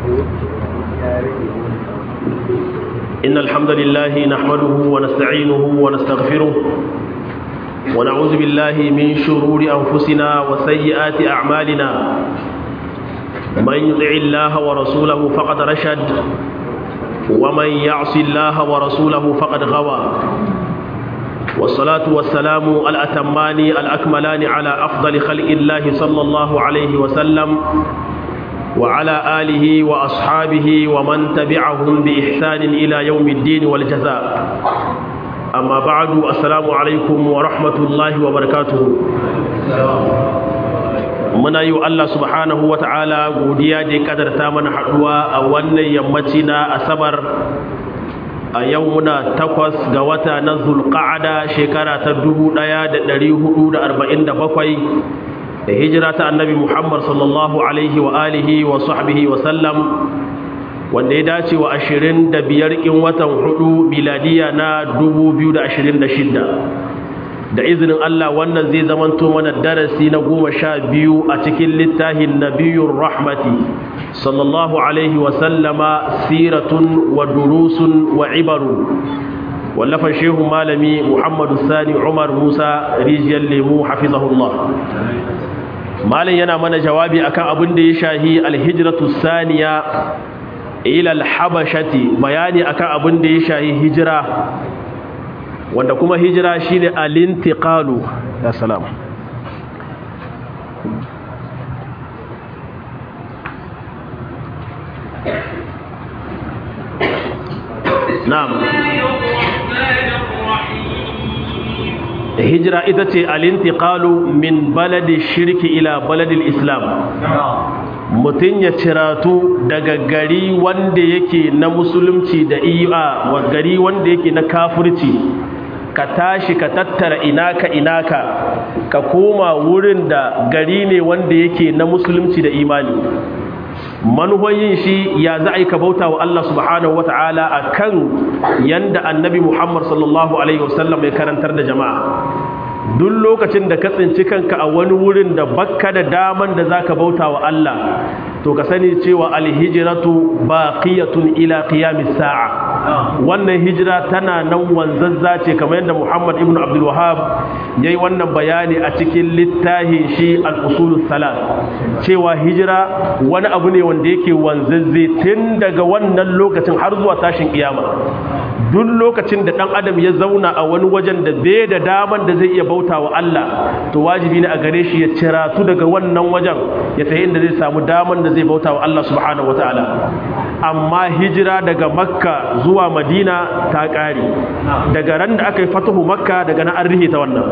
إن الحمد لله نحمده ونستعينه ونستغفره ونعوذ بالله من شرور أنفسنا وسيئات أعمالنا من يطع الله ورسوله فقد رشد ومن يعص الله ورسوله فقد غوى والصلاة والسلام الأتمان الأكملان على أفضل خلق الله صلى الله عليه وسلم وعلى آله وأصحابه ومن تبعهم بإحسان إلى يوم الدين والجزاء أما بعد السلام عليكم ورحمة الله وبركاته muna yi wa Allah subhanahu wa ta'ala godiya da ya kadarta mana haɗuwa a wannan yammaci na asabar a yau muna takwas ga wata na zulƙa'ada shekara ta dubu ɗaya da ɗari hudu da arba'in da bakwai da hijira ta annabi muhammad sallallahu alaihi wa alihi wa sahbihi wa sallam wanda ya dace wa ashirin da biyar ƙin watan hudu miladiya na dubu biyu da ashirin da shidda da izinin Allah wannan zai zamanto mana darasi na goma sha biyu a cikin littafin nabiyun rahmati sallallahu alaihi wasallama siratun wa durusun wa ibaru wallafan shehu malami muhammadu sani umar musa rijiyar lemu hafizahullah malin yana mana jawabi akan abin da ya shahi alhijratu saniya ila alhabashati bayani akan abin da ya shahi hijira wanda kuma hijira shine alintiqalu ya salam na'am hijira ita ce alintiqalu min baladi shirki ila baladil islam mutum ya ciratu daga gari wanda yake na musulunci da iya wa gari wanda yake na kafirci ka tashi ka tattara inaka inaka ka koma wurin da gari ne wanda yake na musulunci da imani manuhoyin shi ya za a yi ka bauta wa Allah subhanahu wa ta'ala a kan yanda annabi Muhammad sallallahu Alaihi wasallam ya karantar da jama'a duk lokacin da ka tsinci kanka a wani wurin da bakka da daman da za ka bauta wa Allah to ka sani cewa alhijiratu baqiyatun ila qiyamis sa'a wannan hijira tana nan wanzazza ce kamar yadda Muhammad ibn Abdul Wahhab yayi wannan bayani a cikin littafin shi al-usulus salat cewa hijira wani abu ne wanda yake wanzazze tun daga wannan lokacin har zuwa tashin kiyama duk lokacin da dan adam ya zauna a wani wajen da bai da daman da zai iya bauta wa Allah to wajibi ne a gare shi ya ciratu daga wannan wajen ya tafi inda zai samu daman da zai bauta wa Allah subhanahu wataala amma hijira daga makka zuwa madina ta ƙare daga ran da aka yi fatahu makka daga na an rihe ta wannan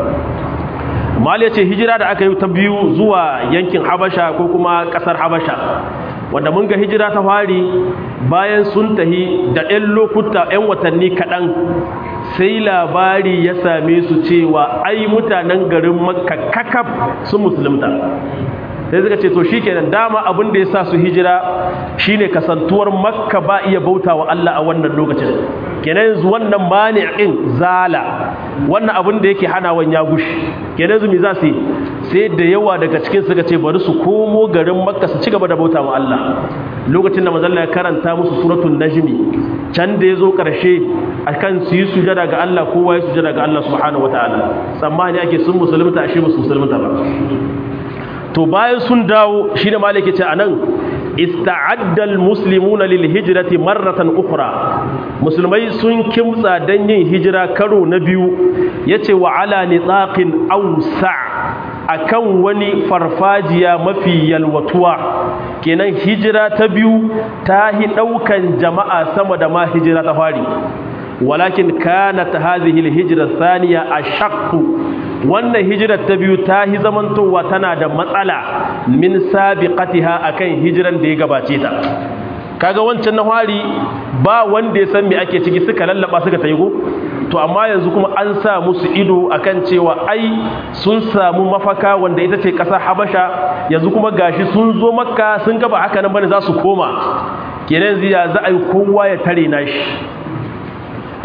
mal ya ce hijira da aka yi ta biyu zuwa yankin habasha ko kuma ƙasar habasha wanda mun ga hijira ta fari bayan sun tahi da 'yan lokuta 'yan watanni kaɗan sai labari ya same su cewa ai mutanen garin makka kakaf sun musulunta sai suka ce to shikenan dama abin da ya sa su hijira shine kasantuwar makka ba iya bauta wa Allah a wannan lokacin kenan yanzu wannan mani'in zala wannan abin da yake hanawan ya gushi kenan yanzu me za su sai da yawa daga cikin suka ce bari su komo garin makka su ci gaba da bauta wa Allah lokacin da manzon ya karanta musu suratul najmi can da yazo karshe akan su yi sujada ga Allah kowa ya sujada ga Allah subhanahu wataala tsammani ake sun musulunta ashe musu musulunta ba to bayan sun dawo shi ne maliki ce a nan ista'addal muslimuna lil hijrati marratan ukhra musulmai sun kimtsa dan yin hijira karo na biyu yace wa ala nitaqin awsa akan wani farfajiya mafi yalwatuwa kenan hijira ta biyu ta hi daukan jama'a sama da ma hijira ta fari walakin kanat hadhihi alhijra thaniya ashaqqu wannan hijirar ta biyu ta hi zamantowa tana da matsala min sabiqatiha akan hijiran da ya gabace ta kaga wancan na fari ba wanda ya san me ake ciki suka lallaba suka tayi go to amma yanzu kuma an sa musu ido akan cewa ai sun samu mafaka wanda ita ce kasar Habasha yanzu kuma gashi sun zo Makka sun ga ba haka nan bane za su koma kenan ziya za a yi kowa ya tare nashi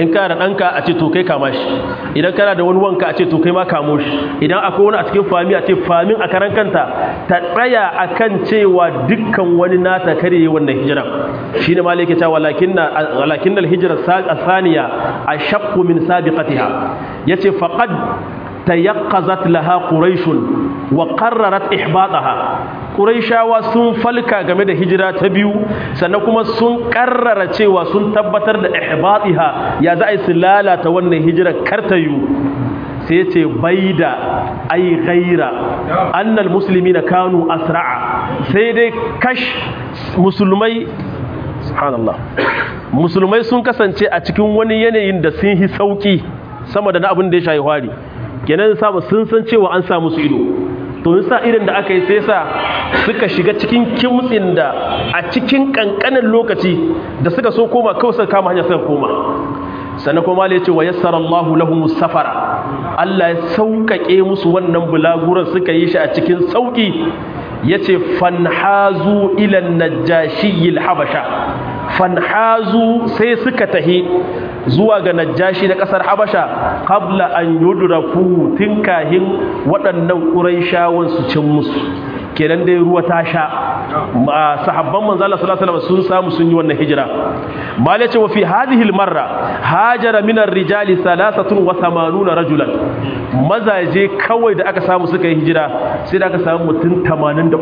in kana da ɗanka a ce to kai kama shi idan kana da wani wanka a ce to kai ma kamo shi idan akwai wani a cikin fami a ce famin a karan kanta ta tsaya akan cewa dukkan wani nata kare yi wannan hijira shine malai yake cewa walakinna walakinnal hijra saniya ashaqqu min sabiqatiha yace faqad tayaqqazat laha quraish wa qarrarat ihbataha quraishawa sun falka game da hijira ta biyu sannan kuma sun karrara cewa sun tabbatar da ihbatiha ya za a yi su lalata wannan hijira kartayu sai ya ce bai da ai gaira annal musulmi na kanu asra'a sai dai kash musulmai subhanallah musulmai sun kasance a cikin wani yanayin da sun yi sauki sama da na abin da ya shayi hwari kenan samu sun san cewa an samu su ido to sa irin da aka yi sai sa suka shiga cikin kimtsin da a cikin kankanin lokaci da suka so koma kawai suka kama hanyar suka koma sannan kuma ya ce wa yassara Allahu lahum safara Allah ya sauƙaƙe musu wannan bulaguran suka yi shi a cikin sauƙi yace fanhazu ila najashiyil habasha fanhazu sai suka tahi zuwa ga najashi na kasar habasha qabla an yudraku tinkahin waɗannan quraishawan su cin musu kenan dai ruwa ta sha sahabban manzo Allah sallallahu alaihi wasallam sun samu sun yi wannan hijira mala ce wa fi hadhihi almarra hajara min ar-rijali 83 rajulan mazaje kawai da aka samu suka yi hijira sai da aka samu mutum 83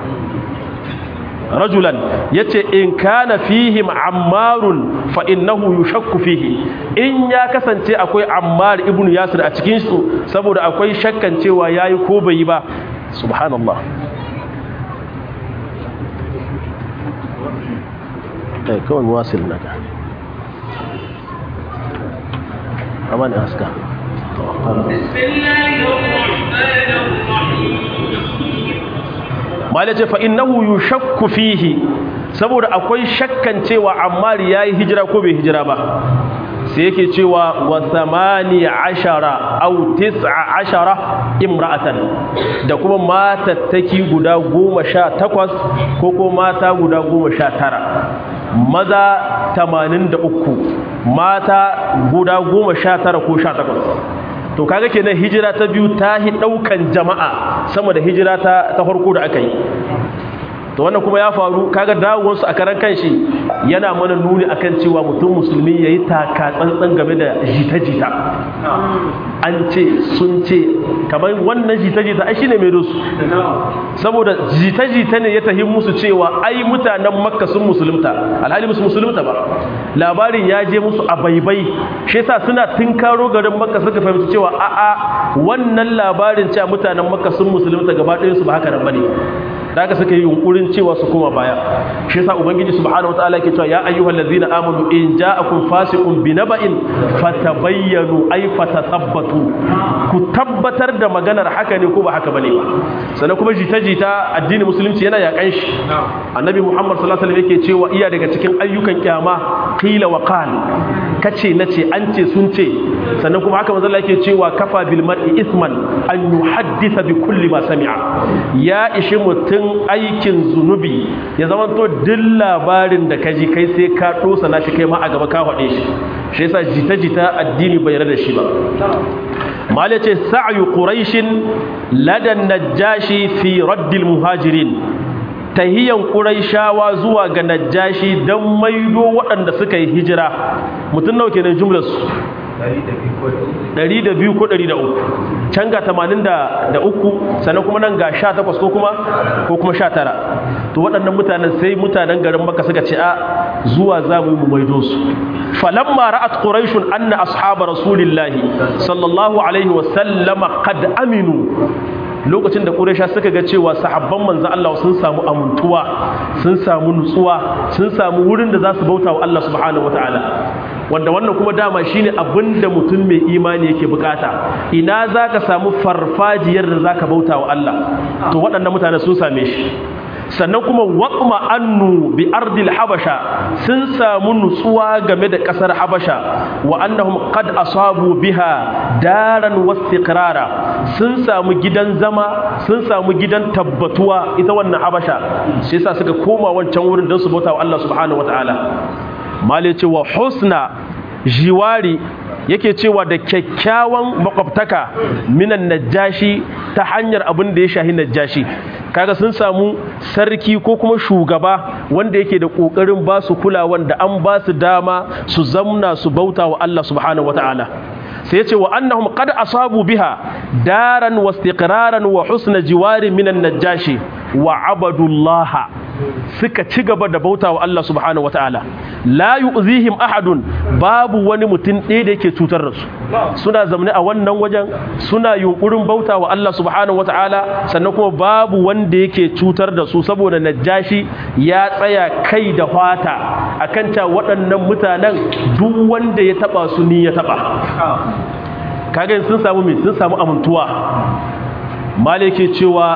rajulan yace in kana fihim ammarun fa innahu yushakku fihi in ya kasance akwai ammar ibn yasir a cikin su saboda akwai shakkan cewa yayi ko bai yi ba subhanallah kai kawai wasil naka amani aska malace fa innahu yushakku fihi saboda akwai shakkan cewa ammar yayi hijira ko bai hijira ba sai yake cewa wa samani ashara au tis'a ashara imra'atan da kuma matattaki guda goma sha takwas ko ko mata guda goma sha tara maza tamanin da uku mata guda goma sha tara ko sha takwas to kaga kenan hijira ta biyu ta hi ɗaukan jama'a sama da hijira ta farko da aka yi to wannan kuma ya faru kaga dawowarsu a karan kanshi yana mana nuni akan cewa mutum musulmi yayi taka tsantsan game da jita-jita an ce sun ce kamar wannan jita-jita ai shine mai dosu saboda jita-jita ne ya tahi musu cewa ai mutanen makka sun musulunta alhali musu musulunta ba labarin ya je musu a baibai shi yasa suna tinkaro garin makka suka fahimci cewa a'a wannan labarin cewa mutanen makka sun musulunta gaba ɗayan su ba haka nan bane da haka suka yi yunkurin cewa su koma baya shi yasa ubangiji subhanahu wataala yake cewa ya ayyuhal ladzina amanu in ja'akum fasiqun binaba'in fatabayyanu ay fatathabbatu ku tabbatar da maganar haka ne ko ba haka bane ba sannan kuma jita-jita addinin musulunci yana yakan shi annabi muhammad sallallahu alaihi wasallam yake cewa iya daga cikin ayyukan kyama qila wa qal kace nace an ce sun ce sannan kuma haka manzo Allah yake cewa kafa bil mar'i isman an yuhaddisa bi kulli ma sami'a ya ishi mutum aikin zunubi ya zama to duk labarin da kaji kai sai ka dosa na shi kai ma a gaba ka faɗe shi shi yasa jita-jita addini bai yarda da shi ba mal yace sa'yu quraishin ladan najashi fi raddil muhajirin tahiyan quraishawa zuwa ga najashi dan maido waɗanda suka yi hijira mutum nawa kenan jumlar su ɗari da biyu ko ɗari da uku can ga tamanin da uku sannan kuma nan ga sha takwas ko kuma ko kuma sha tara to waɗannan mutanen sai mutanen garin maka suka ce a zuwa za mu yi mu maido su falamma ra'at quraishun anna ashaba rasulillahi sallallahu alaihi wa sallama qad aminu lokacin da Quraysha suka ga cewa sahabban manzo Allah sun samu amuntuwa sun samu nutsuwa sun samu wurin da za su bauta wa Allah subhanahu wataala wanda wannan kuma dama shine abinda mutum mai imani yake bukata ina zaka samu farfajiyar da zaka bauta wa Allah to waɗannan mutane sun same shi sannan kuma waqma annu bi ardil habasha sun samu nutsuwa game da kasar habasha wa annahum qad asabu biha daran wastiqrara sun samu gidan zama sun samu gidan tabbatuwa ita wannan habasha shi yasa suka koma wancan wurin don su bauta wa Allah subhanahu wataala mali ce wa husna jiwari yake cewa da kyakkyawan makwabtaka minan najashi ta hanyar abin da ya shahi najashi kaga sun samu sarki ko kuma shugaba wanda yake da kokarin ba su kulawan da an ba su dama su zamna su bauta wa Allah subhanahu wataala sai ya ce wa annahum qad asabu biha daran wa istiqraran wa husna jiwari minan najashi wa abadullaha suka ci gaba da bauta wa Allah subhanahu wataala la yu'zihim ahadun babu wani mutum ɗaya da yake cutar da su suna zamani a wannan wajen suna yunkurin bauta wa Allah subhanahu wataala sannan kuma babu wanda yake cutar da su saboda najashi ya tsaya kai da fata akan ta waɗannan mutanen duk wanda ya taba su ni ya taba kaga sun samu me sun samu amintuwa malike cewa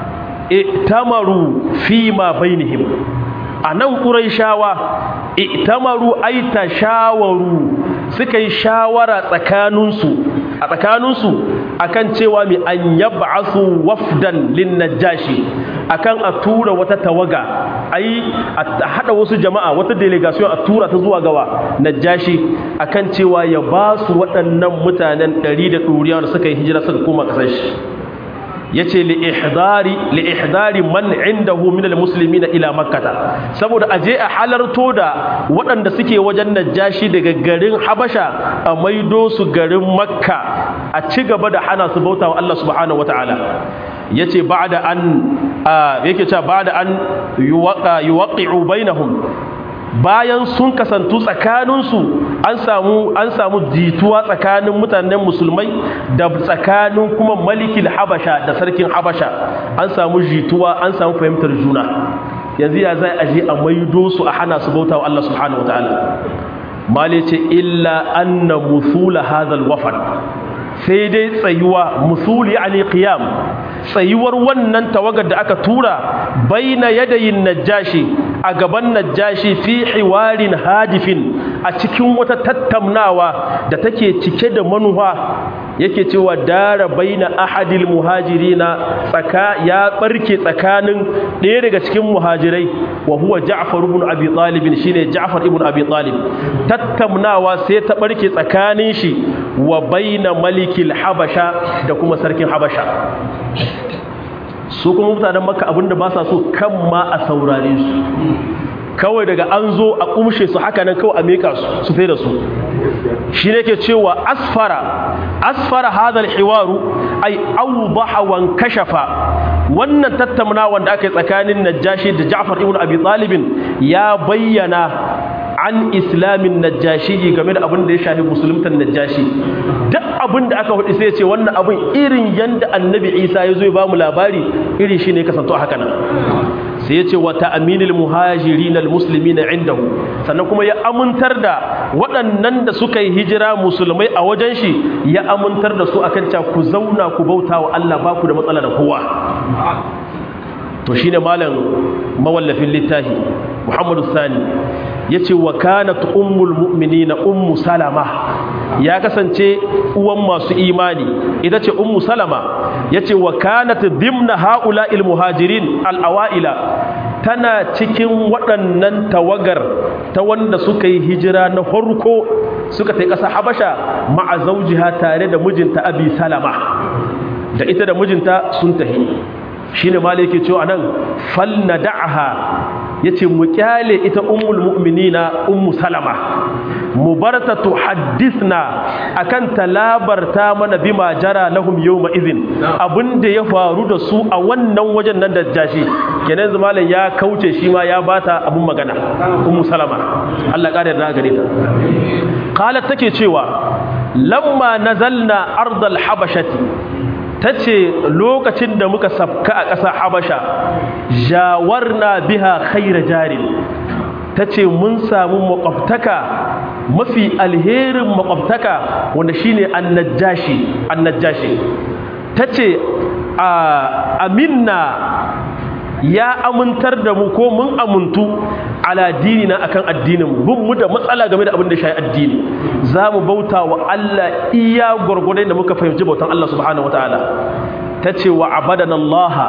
itamaru fi ma bainihim anan quraishawa itamaru ay tashawaru suka yi shawara tsakaninsu a tsakaninsu akan cewa mi an yab'asu wafdan lin najashi akan a tura wata tawaga ai a hada wasu jama'a wata delegation a tura ta zuwa gawa najashi akan cewa ya ba su waɗannan mutanen 100 da ɗuriya da suka yi hijira suka koma ƙasar shi yace li ihdari li ihdari man indahu min almuslimina ila makkah saboda aje a halarto da waɗanda suke wajen najashi daga garin habasha a maido su garin makka a ci gaba da hana su bauta wa Allah subhanahu wataala yace ba'da an yake cewa ba'da an yuwaqa yuwaqi'u bainahum bayan sun kasantu tsakaninsu an samu an samu jituwa tsakanin mutanen musulmai da tsakanin kuma malikil habasha da sarkin habasha an samu jituwa an samu fahimtar juna yanzu ya zai aje a maido su a hana su bauta wa Allah subhanahu wataala mali ce illa anna musula hadhal wafad sai dai tsayuwa musuli yani qiyam tsayuwar wannan tawagar da aka tura baina yadayin najashi a gaban najashi fi hiwarin hadifin a cikin wata tattaunawa da take cike da manufa yake cewa dara baina ahadil muhajirina tsaka ya barke tsakanin ɗaya daga cikin muhajirai wa huwa Ja'far ibn Abi Talib shine Ja'far ibn Abi Talib tattaunawa sai ta barke tsakanin shi wa baina malikil habasha da kuma sarkin habasha su kuma mutanen makka abinda ba sa so kan ma a saurare su kawai daga an zo a kumshe su haka nan kawai a meka su su fai da su shi ne ke cewa asfara asfara hadal hiwaru ai awdaha wan kashafa wannan tattaunawa da aka yi tsakanin najashi da ja'far ibn abi talibin ya bayyana an islamin najashi game da abin da ya shafi musuluntan najashi duk abin da aka hudu sai ya ce wannan abin irin yanda annabi isa ya zo ya ba mu labari irin shi ne kasanto haka nan sai ya ce wa ta'aminil muhajirin almuslimin indahu sannan kuma ya amintar da waɗannan da suka yi hijira musulmai a wajen shi ya amintar da su akan cewa ku zauna ku bauta wa Allah ba ku da matsala da kowa to shine malam mawallafin littafi Muhammadu Sani yace wa kanat ummul mu'minina ummu salama ya kasance uwan masu imani ita ce ummu salama yace wa kanat dimna haula'il muhajirin al-awaila tana cikin waɗannan tawagar ta wanda suka yi hijira na farko suka ta ƙasa habasha ma'a zaujiha tare da mijinta abi salama da ita da mijinta sun tahi shine malai yake cewa nan fal nad'aha yace mu kyale ita ummul mu'minina ummu salama mu barta tuhaddithna akan talabarta mana bima jara lahum yawma idhin abinda ya faru da su a wannan wajen nan da jashi kenan malam ya kauce shi ma ya bata abun magana ummu salama Allah kare da gare ta qalat take cewa lamma nazalna ardal habashati ta ce lokacin da muka sabka a ƙasa habasha jawarna biha khaira jarin ta ce mun samu makwabtaka mafi alherin makwabtaka wanda shine annajjashi annajjashi ta ce aminna ya amintar da mu ko mun amuntu ala dinina akan addinin bin mu da matsala game da abin da shi addini za mu bauta wa Allah iya gwargwadon da muka fahimci bautan Allah subhanahu wataala ta ce wa abadana Allah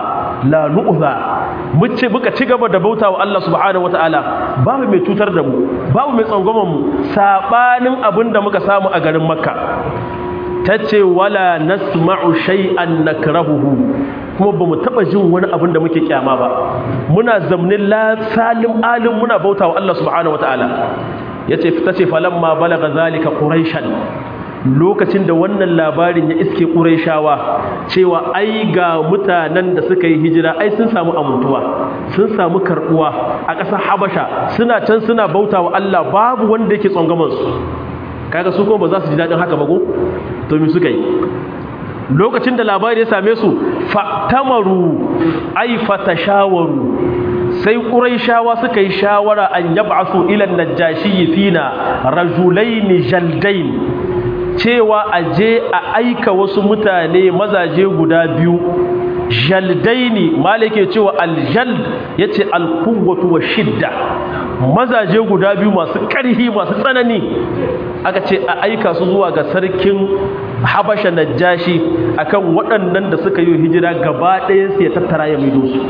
la nu'za muce muka ci gaba da bautawa Allah subhanahu wataala babu mai cutar da mu babu mai tsangwaman mu sabanin abinda muka samu a garin makka tace wala nasma'u shay'an nakrahuhu kuma ba mu taɓa jin wani abin da muke kyama ba muna zamnin la salim alim muna bauta wa Allah subhanahu wataala yace ta ce falamma balaga zalika quraishan lokacin da wannan labarin ya iske quraishawa cewa ai ga mutanen da suka yi hijira ai sun samu amintuwa sun samu karbuwa a ƙasar habasha suna can suna bauta wa Allah babu wanda yake tsongaman su kaga su kuma ba za su ji daɗin haka ba ko to me suka yi lokacin da labari ya same su fatamaru ai fatashawaru sai quraishawa suka yi shawara an yab'asu ila najashi fina rajulain jaldain cewa aje a aika wasu mutane mazaje guda biyu jaldaini malike cewa aljald yace alquwwatu wa shidda mazaje guda biyu masu ƙarhi masu tsanani aka ce a aika su zuwa ga sarkin habasha najashi akan waɗannan da suka yi hijira gaba ɗayan su ya tattara ya maido su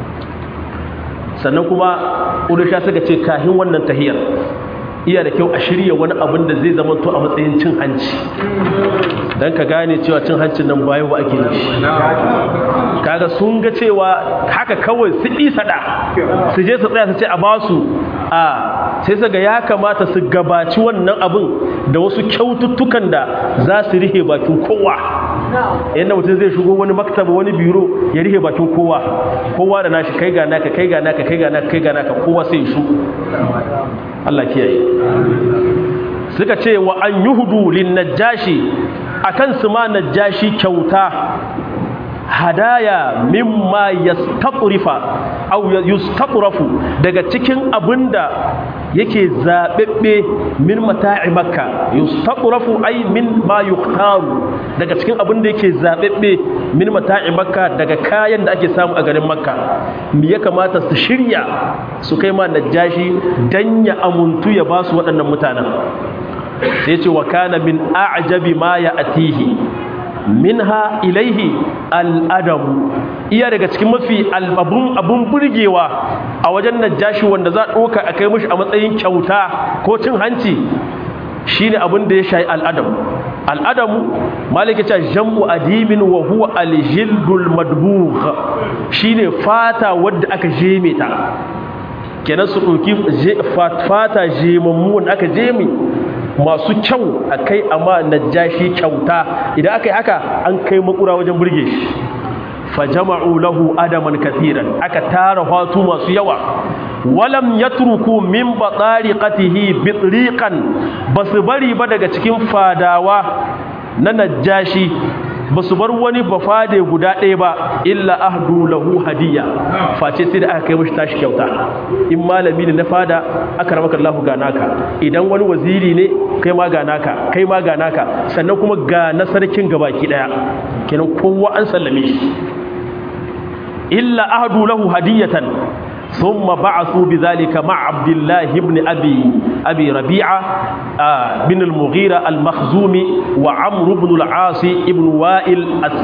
sannan kuma ƙudusha suka ce kahin wannan tahiyar iya da kyau a shirya wani abin da zai zama to a matsayin cin hanci don ka gane cewa cin hancin nan bayan ba ake yi kaga sun ga cewa haka kawai su sada su je su tsaya su ce a basu a sai su ga ya kamata su gabaci wannan abin da wasu kyaututtukan da za su rihe bakin kowa yadda mutum zai shigo wani maktaba wani biro ya rihe bakin kowa kowa da nashi kai ga naka kai ga naka kai ga naka kai ga naka kowa sai shu Allah kiyaye suka ce wa an yuhudu lin najashi akan su ma najashi kyauta hadaya mimma yastaqrifa aw yustaqrafu daga cikin abinda yake zabebbe min mata'i makka yustaqrafu ay min ma yukhtaru daga cikin abinda yake zabebbe min mata'i makka daga kayan da ake samu a garin makka me ya kamata su shirya su kai ma najashi dan ya amuntu ya basu waɗannan mutanen sai ce wa kana min a'jabi ma ya'tihi minha ilaihi al'adamu iya daga cikin mafi albabun abun burgewa a wajen najashi wanda za ɗoka a kai mushi a matsayin kyauta ko cin hanci shine abin da ya shayi al'adamu al'adamu malika ce jam'u adimin wa huwa aljildul madbugh shine fata wadda aka jeme ta kenan su ɗauki fata jemammu wanda aka jeme masu kyau a kai amma najashi kyauta idan aka yi haka an kai makura wajen burge shi fajama'u lahu adaman kathiran aka tara hatu masu yawa walam yatruku min batariqatihi bitriqan basu bari ba daga cikin fadawa na najashi basu bar wani bafade guda ɗaya ba illa ahdu lahu hadiya face sai da aka kai mishi tashi kyauta in malami ne na fada aka ramaka Allah ga naka idan wani waziri ne kai ma ga naka kai ma ga naka sannan kuma ga na sarkin gabaki daya kenan kowa an sallame shi illa ahdu lahu hadiyatan ثم بعثوا بذلك مع عبد الله بن أبي, أبي ربيعة آه بن المغيرة المخزومي وعمرو بن العاص بن وائل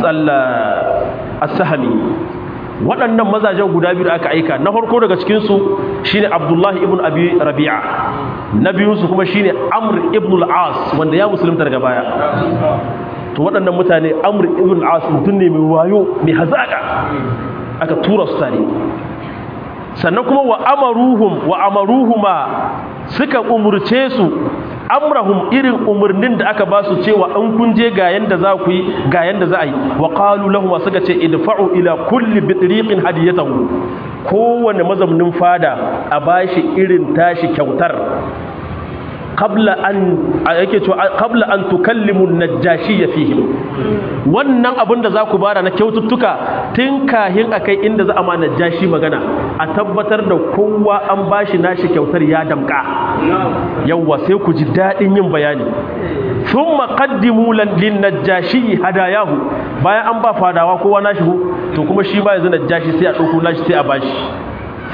السهمي waɗannan mazajen guda biyu da aka aika na farko daga cikinsu shine abdullahi ibn abi rabi'a na biyunsu kuma shine amr ibn al-as wanda ya musulunta daga baya to waɗannan mutane amr ibn al-as mutum ne mai wayo mai hazaka aka tura su tare sannan kuma wa amaruhum wa amaruhuma suka umurce su amrahum irin umurnin da aka ba su cewa an kun je ga yanda za ku yi ga yanda za a yi wa qalu lahum suka ce idfa'u ila kulli bitriqin hadiyatahu kowanne mazamnin fada a bashi irin tashi kyautar qabla an yake cewa qabla an tukallimu an-najashi fihim wannan abin da zaku bara na kyaututtuka tun kahin akai inda za a ma najashi magana a tabbatar da kowa an bashi nashi kyautar ya damka yawa sai ku ji dadin yin bayani thumma qaddimu lin-najashi hadayahu bayan an ba fadawa kowa nashi to kuma shi ba yanzu najashi sai a dauko nashi sai a bashi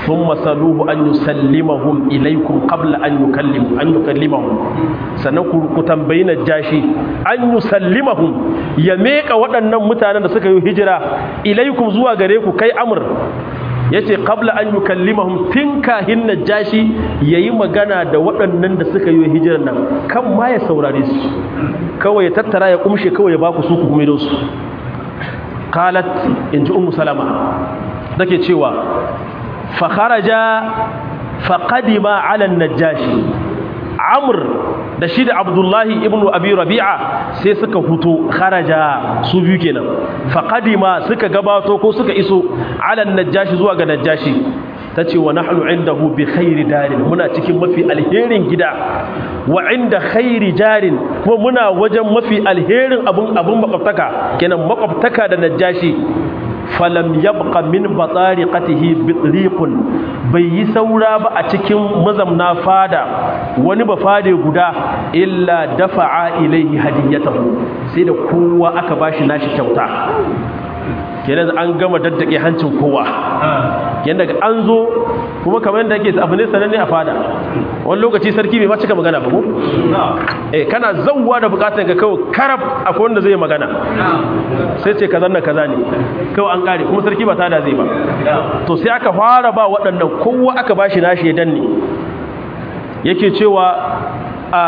thumma saluhu an yusallimahum ilaykum qabla an yukallim an yukallimahum sannan ku tambayi najashi an yusallimahum ya meka waɗannan mutanen da suka yi hijira ilaykum zuwa gare ku kai amr yace qabla an yukallimahum tun kahin najashi yayi magana da waɗannan da suka yi hijirar nan kan ma ya saurare su kawai ya tattara ya kumshe kawai ya baku su ku kuma su qalat inji ummu salama take cewa fa kharaja fa qadima ala najashi amr da shi da abdullahi ibnu abi rabi'a sai suka huto kharaja su biyu kenan fa qadima suka gabato ko suka iso ala najashi zuwa ga najashi tace wa nahnu indahu bi khairi darin muna cikin mafi alherin gida wa inda khairi jarin kuma muna wajen mafi alherin abun abun makwabtaka kenan makwabtaka da najashi falam yabqa min batariqatihi bitriqun bai yi saura ba a cikin mazamna fada wani ba fade guda illa dafa'a ilaihi hadiyatahu sai da kowa aka bashi nashi kyauta kenan an gama daddake hancin kowa yanda an zo kuma kamar yadda ake abu ne sananne a fada wani lokaci sarki bai ma cika magana ba ko eh kana zawwa da bukatar ka kawai karab akwai wanda zai magana sai ce kaza na kaza ne kawai an kare kuma sarki ba tada zai ba to sai aka fara ba waɗannan kowa aka bashi nashi ya danne yake cewa a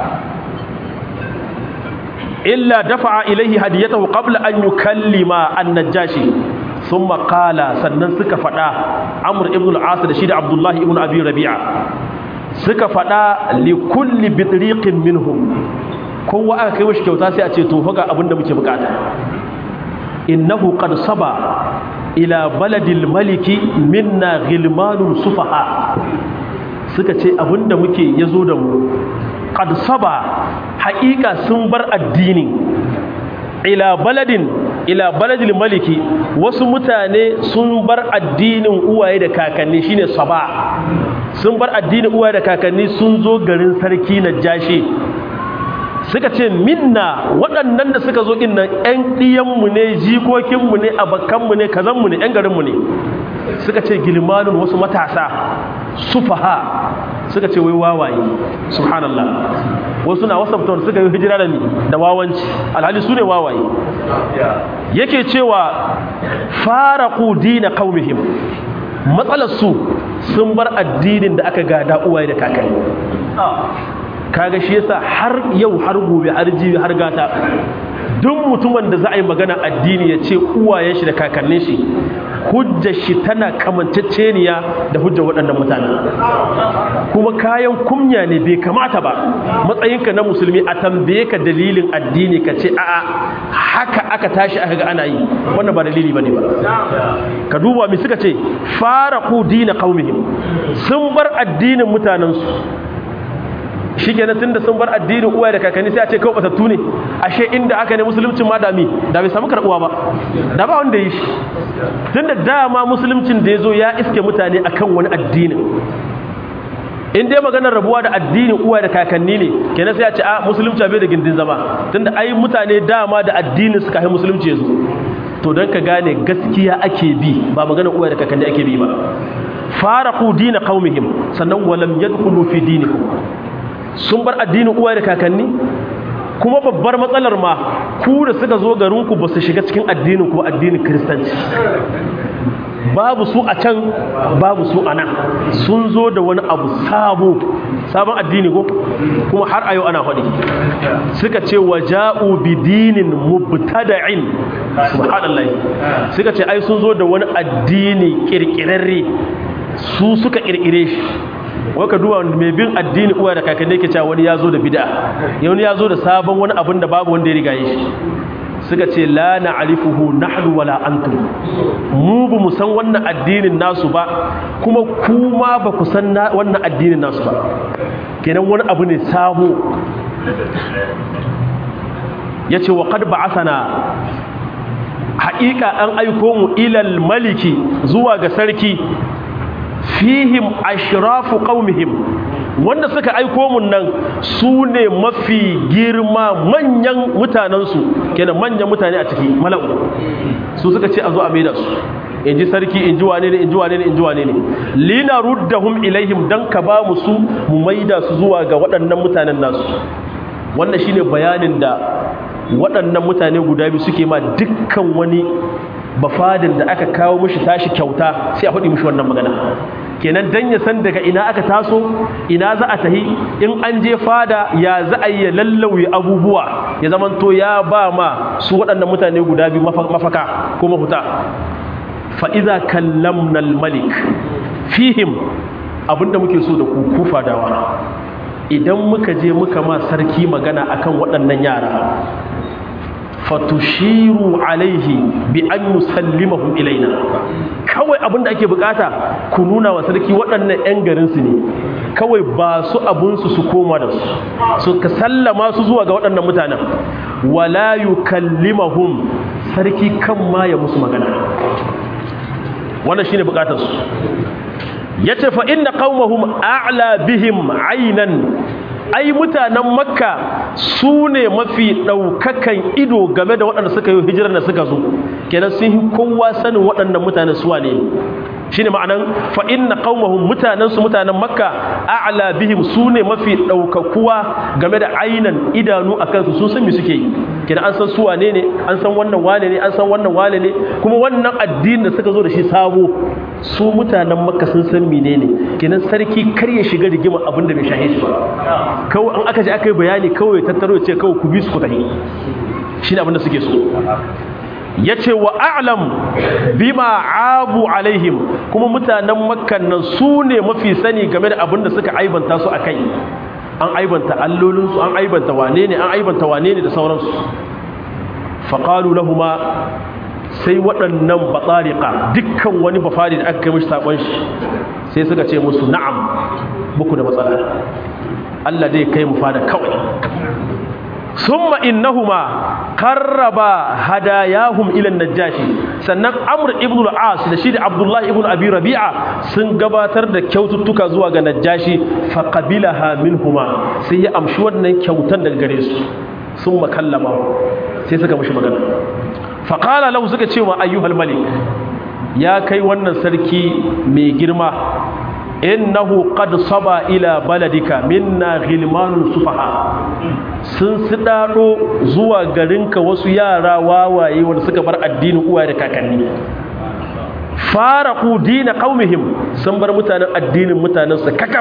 illa dafa'a ilaihi hadiyatahu qabla an yukallima an-najashi thumma qala sannan suka fada amr ibn al-as da shi da abdullah ibn abi rabi'a suka fada li kulli bitriqin minhum kowa aka kai mishi kyauta sai a ce to fa ga abinda muke bukata innahu qad saba ila baladil maliki minna ghilmanun sufaha suka ce abinda muke yazo da mu qad saba haƙiƙa sun bar addini ila baladin ila baladil maliki wasu mutane sun bar addinin uwaye da kakanni shine saba sun bar addinin uwaye da kakanni sun zo garin sarki na jashi suka ce minna waɗannan da suka zo ɗin nan ƴan ɗiyanmu ne jikokinmu ne abakanmu ne kazanmu ne ƴan garinmu ne suka ce gilmanun wasu matasa sufaha suka ce wai wawaye subhanallah wasu na wasabta suka yi hijira da ni da wawanci alhali su ne wawaye yake cewa faraqu dina qaumihim matsalar su sun bar addinin da aka gada uwaye da kakanni kaga shi yasa har yau har gobe har jibi har gata duk mutumin da za a yi magana addini ya ce uwayen shi da kakannin shi hujjar shi tana kamanceceniya da hujjar waɗannan mutane kuma kayan kumya ne bai kamata ba matsayinka na musulmi a tambaye ka dalilin addini ka ce a'a haka aka tashi aka ga ana yi wannan ba dalili bane ba ka duba mi suka ce fara ku dina qaumihim sun bar addinin mutanensu shi kenan tun da sun bar addinin uwa da kakanni sai a ce kawai batattu ne ashe inda aka ne musuluncin ma dami da bai samu karɓuwa ba da ba wanda yi shi tun da dama musuluncin da ya zo ya iske mutane akan wani addinin in dai maganar rabuwa da addinin uwa da kakanni ne kenan sai a ce a musulunci bai da gindin zama tun da ai mutane dama da addinin suka yi musulunci ya zo to don ka gane gaskiya ake bi ba maganar uwa da kakanni ake bi ba faraqu dina qaumihim sannan walam yadkhulu fi dinikum sun bar addinin uwa da kakanni kuma babbar matsalar ma ku da suka zo garinku ba su shiga cikin addinin ku addinin kiristanci babu su a can babu su a nan sun zo da wani abu sabo sabon addini ko kuma har a yau ana faɗi suka ce wa ja'u bi dinin mubtada'in subhanallahi suka ce ai sun zo da wani addini kirkirarre su suka kirkire shi waka duba mai bin addini uwa da kakanni ke cewa wani ya zo da bid'a wani ya zo da sabon wani abin da babu wanda ya riga yi shi suka ce la na'rifuhu nahnu wala antum mu ba mu san wannan addinin nasu ba kuma kuma ba ku san wannan addinin nasu ba kenan wani abu ne sabo yace wa qad ba'athana haƙiƙa an aiko mu ilal maliki zuwa ga sarki fihim ashrafu qaumihim wanda suka aiko mun nan su ne mafi girma manyan mutanensu kenan manyan mutane a ciki mala'u su suka ce a zo a maida su in ji sarki in ji wane ne in ji wane ne in ji wane ne lina ruddahum ilaihim dan ka ba mu su mu maida su zuwa ga waɗannan mutanen nasu wannan shine bayanin da waɗannan mutane guda biyu suke ma dukkan wani bafadin da aka kawo mishi tashi kyauta sai a faɗi mishi wannan magana kenan dan ya san daga ina aka taso ina za a tahi in an je fada ya za a yi lallauyi abubuwa ya zamanto ya ba ma su waɗannan mutane guda biyu mafaka ko mafuta fa'iza kallamnal malik fihim abinda muke so da ku kufa dawa idan muka je muka ma sarki magana akan waɗannan yara fatushiru alaihi bi an yusallimahum ilaina kawai abinda ake bukata ku nuna wa sarki waɗannan 'yan garinsu ne kawai ba su abunsu su koma da su su ka sallama su zuwa ga waɗannan mutanen wala yukallimahum sarki kan ma ya musu magana wannan shine bukatar su yace fa inna qaumahum a'la bihim aynan ai mutanen makka su ne mafi ɗaukakan ido game da waɗanda suka yi hijirar da suka zo kenan sun yi kowa sanin waɗannan mutanen suwa ne shi ne ma'anan fa'in na ƙaumahun mutanensu mutanen makka a'ala bihim su ne mafi ɗaukakuwa game da ainan idanu a kansu sun san me suke yi kenan an san suwa ne ne an san wannan wane ne an san wannan wane ne kuma wannan addinin da suka zo da shi sabo su mutanen makka sun san menene kenan sarki kar ya shiga rigima abin da bai shahe shi ba kawai an aka ji aka yi bayani kawai tattaro ya ce kawai ku bi su ku tafi shi ne abinda suke so ya ce wa a'lam bima abu alaihim kuma mutanen makkan nan su ne mafi sani game da abinda suka aibanta su a kai an aibanta allolinsu an aibanta wane ne an aibanta wane ne da sauransu faƙalu lahuma sai waɗannan batsarika dukkan wani bafari da aka kai mashi saƙon shi sai suka ce musu na'am buku da matsala Allah zai kai mu fada kawai summa innahuma qarraba hadayahum ila najashi sannan amr ibn al-as da shi da abdullah ibn abi rabi'a sun gabatar da kyaututtuka zuwa ga najashi fa qabilaha minhuma sai ya amshi wannan kyautan daga gare su summa kallama sai suka mishi magana fa qala lahu suka ce wa ayyuhal malik ya kai wannan sarki mai girma innahu qad saba ila baladika minna ghilmanun sufaha sun sidado zuwa garinka wasu yara wawaye wanda suka bar addinin uwaye da kakanni faraqu dina qaumihim sun bar mutanen addinin mutanen su kakaf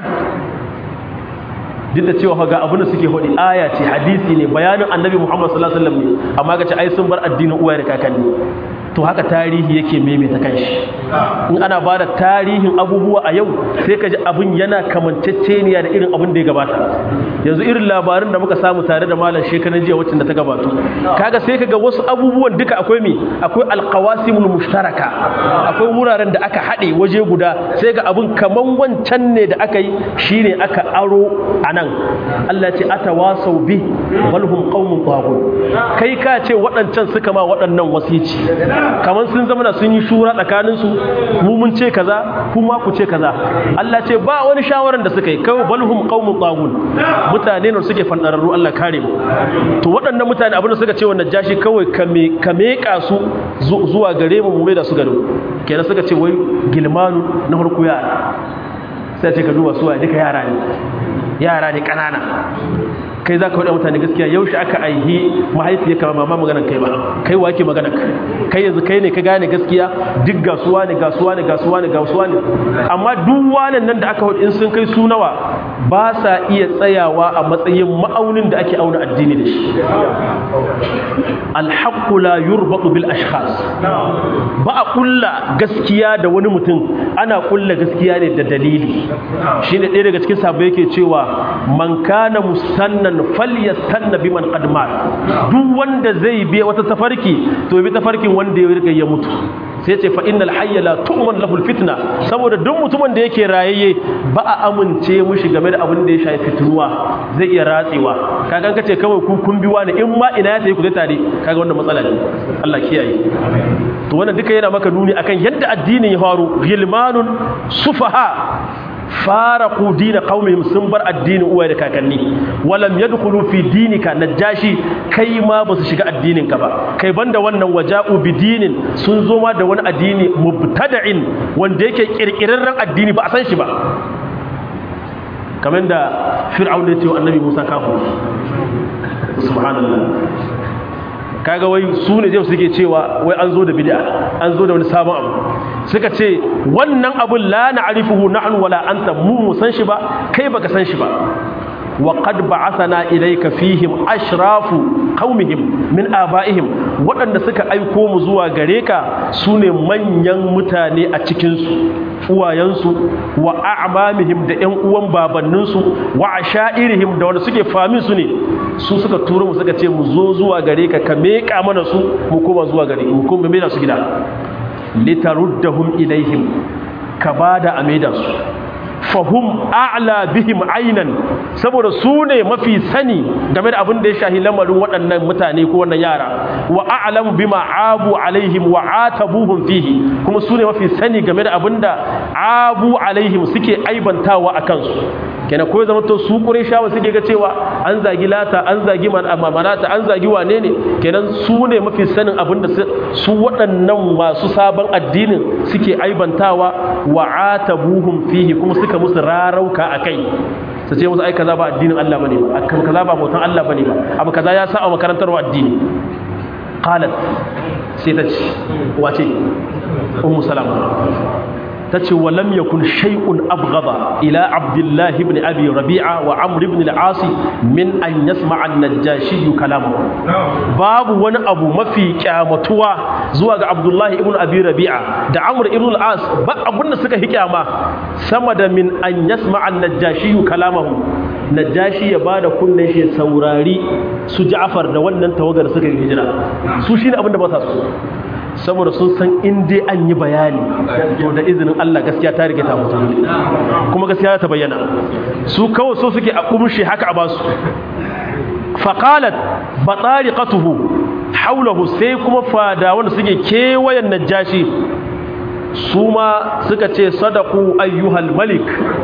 duk da cewa ga abin da suke hodi aya ce hadisi ne bayanin annabi Muhammad sallallahu alaihi wasallam ne amma ga ce ai sun bar addinin uwaye da kakanni to haka tarihi yake maimaita kanshi in ana ba da tarihin abubuwa a yau sai ka ji abin yana kamanceceniya da irin abin da ya gabata yanzu irin labarin da muka samu tare da malam shekaran jiya wacce da ta gabato kaga sai kaga wasu abubuwan duka akwai mi akwai alqawasimul mushtaraka akwai wuraren da aka haɗe waje guda sai ga abin kaman wancan ne da aka yi shine aka aro anan Allah ce atawasau bi bal hum qaumun taghut kai ka ce waɗancan suka ma waɗannan wasici kamar sun zama da sun yi shura tsakaninsu mu mun ce kaza kuma ku ce kaza Allah ce ba wani shawaran da suka yi kawai balhum qaumun tagun mutane ne suke fandararru Allah kare mu to waɗannan mutane abin da suka ce wannan jashi kawai kame kame su zuwa gare mu mu mai da su gado kenan suka ce wai gilmanu na farko yara sai ce ka duba su duka yara ne yara ne kanana kai za ka faɗa mutane gaskiya yaushe aka aihi mahaifiyarka ba mama maganar kai ba kai wa ke maganar kai yanzu kai ne ka gane gaskiya duk gasuwa ne gasuwa ne gasuwa ne gasuwa ne amma duk wanan nan da aka hudu in sun kai su nawa ba sa iya tsayawa a matsayin ma'aunin da ake auna addini da shi alhaqqu la yurbatu bil ashkhas ba a kulla gaskiya da wani mutum ana kulla gaskiya ne da dalili shine ɗaya daga cikin sahabbai yake cewa man kana musannan falyastanna biman qad mat duk wanda zai bi wata tafarki to bi tafarkin wanda ya riga ya mutu sai ce fa innal hayya la tu'man lahu fitna saboda duk mutumin da yake rayayye ba a amince mushi game da abin da ya shafi fitruwa zai iya ratsewa kaga kace kawai ku kun biwa ne in ma ina ya tayi ku zai tare kaga wannan matsala ne Allah kiyaye to wannan duka yana maka nuni akan yadda addinin ya faru gilmanun sufaha faraqu dina qaumihim sun bar addinin uwaye da kakanni walam yadkhulu fi dinika najashi kai ma basu shiga addinin ka ba kai banda wannan waja'u bi dinin sun zo ma da wani addini mubtada'in wanda yake kirkirarren addini ba a san shi ba kamar da fir'aun ya ce wa annabi Musa kafu subhanallah kaga wai su ne zai suke cewa wai an zo da bid'a an zo da wani sabon abu suka ce wannan abun la na'rifuhu nahnu wala anta mu mu san shi ba kai baka san shi ba wa qad ba'athana ilayka fihim ashrafu qaumihim min aba'ihim waɗanda suka aiko mu zuwa gare ka sune manyan mutane a cikin su uwayensu wa a'mamihim da ƴan uwan babanninsu wa asha'irihim da wanda suke famin su ne su suka turo mu suka ce mu zo zuwa gare ka ka meka mana su mu koma zuwa gare mu kuma mena su gida litaruddahum ilaihim ka bada ameda su fahum a'la bihim aynan saboda su ne mafi sani game da abin da ya shahi lamarin waɗannan mutane ko wannan yara wa a'lamu bima abu alaihim wa atabuhum fihi kuma su ne mafi sani game da abin da abu alaihim suke aibantawa a kansu kenan ko zama to su qurayshawa suke ga cewa an zagi lata an zagi manata an zagi wane ne kenan su ne mafi sanin abin da su waɗannan masu sabon addinin suke aibantawa wa atabuhum fihi kuma suka musu rarauka akai su ce musu ai kaza ba addinin Allah bane ba akan kaza ba bautan Allah bane ba abu kaza ya sa a makarantar wa addini qalat sai ta ce wace ummu salama tace walam yakun shay'un abghada ila abdullah ibn abi rabi'a wa amr ibn al-as min an yasma'a an-najashi kalamahu babu wani abu mafi kyamatuwa zuwa ga abdullah ibn abi rabi'a da amr ibn al-as ba abunda suka hikama sama da min an yasma'a an-najashi kalamahu najashi ya bada kunnen shi saurari su ja'far da wannan tawagar suka yi hijira su shine abinda ba sa so saboda sun san in dai an yi bayani to da izinin Allah gaskiya ta rike ta mutu kuma gaskiya ta bayyana su kawai so suke a kumshi haka a basu faqalat batariqatuhu haulahu sai kuma fada wanda suke kewayen najashi su ma suka ce sadaku ayyuhal malik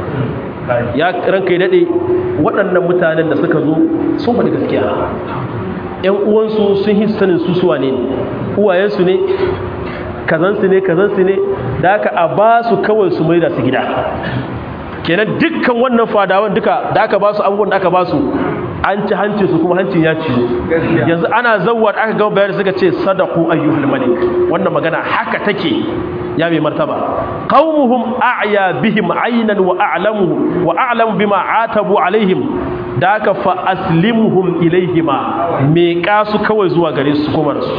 ya ranka ya dade waɗannan mutanen da suka zo sun faɗi gaskiya ‘yan uwansu sun yi sanin su suwa ne uwayensu ne kazansu ne kazansu ne da aka a ba su kawai su mai da su gida kenan dukkan wannan fadawan duka da aka ba su abubuwan da aka ba su an ci hancin su kuma hancin ya ci yanzu ana zawar aka gama bayar suka ce sadaku ayyuhul malik wannan magana haka take ya mai martaba qaumuhum a'ya bihim aynan wa a'lamu wa a'lamu bima atabu alaihim da aka fa aslimuhum ilaihima me kasu kawai zuwa gare su kuma su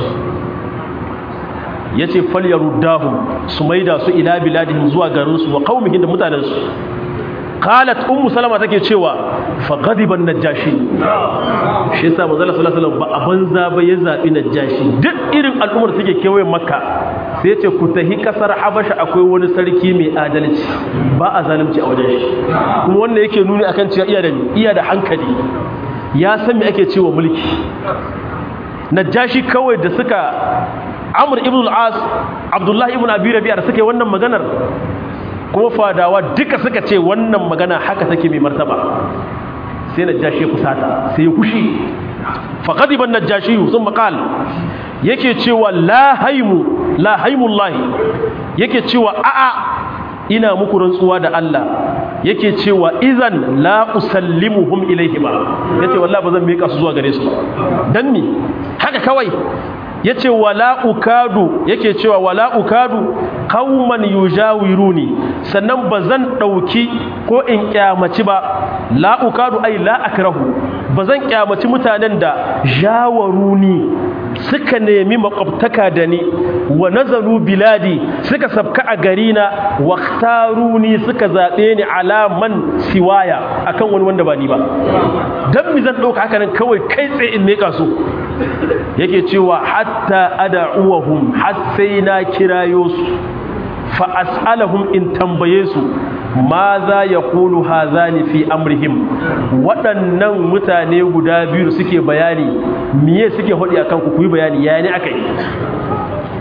yace falyaruddahum su maida su ila biladihim zuwa garin su wa qaumihim da mutanen su qalat ummu salama take cewa fa ghadiba najashi shi yasa manzo sallallahu alaihi wasallam ba a banza ba ya zabi najashi duk irin al'ummar suke kewayen makka sai yace ku tahi kasar habasha akwai wani sarki mai adalci ba a zalunci a wajen shi kuma wannan yake nuni akan cewa iya da iya da hankali ya san me ake cewa mulki najashi kawai da suka amr ibn al-as abdullahi ibn abi rabi'a da suka yi wannan maganar kuma fadawa duka suka ce wannan magana haka take mai martaba sai najashi ya kusata sai ya kushi faqadiban najashi sun maqal yake cewa la haimu la haimullahi yake cewa a'a ina muku rantsuwa da Allah yake cewa idan la usallimuhum ilaihima yace wallahi bazan mika su zuwa gare su dan ni haka kawai yace wala ukadu yake cewa wala ukadu qauman yujawiruni sannan bazan dauki ko in kyamaci ba la ukadu ai la akrahu bazan kyamaci mutanen da jawaruni suka nemi makwabtaka da ni wa nazaru biladi suka sabka a garina waktaruni suka zaɓe ni alaman siwaya akan wani wanda ba ni ba don mi zan ɗauka haka nan kawai kai tsaye in meka su yake cewa hatta ada'uwahum har sai na kirayo su fa as'alahum in tambaye su ma za ya kulu hazani fi amrihim waɗannan mutane guda biyu suke bayani miye suke haɗi akan ku kuyi bayani ya ne aka yi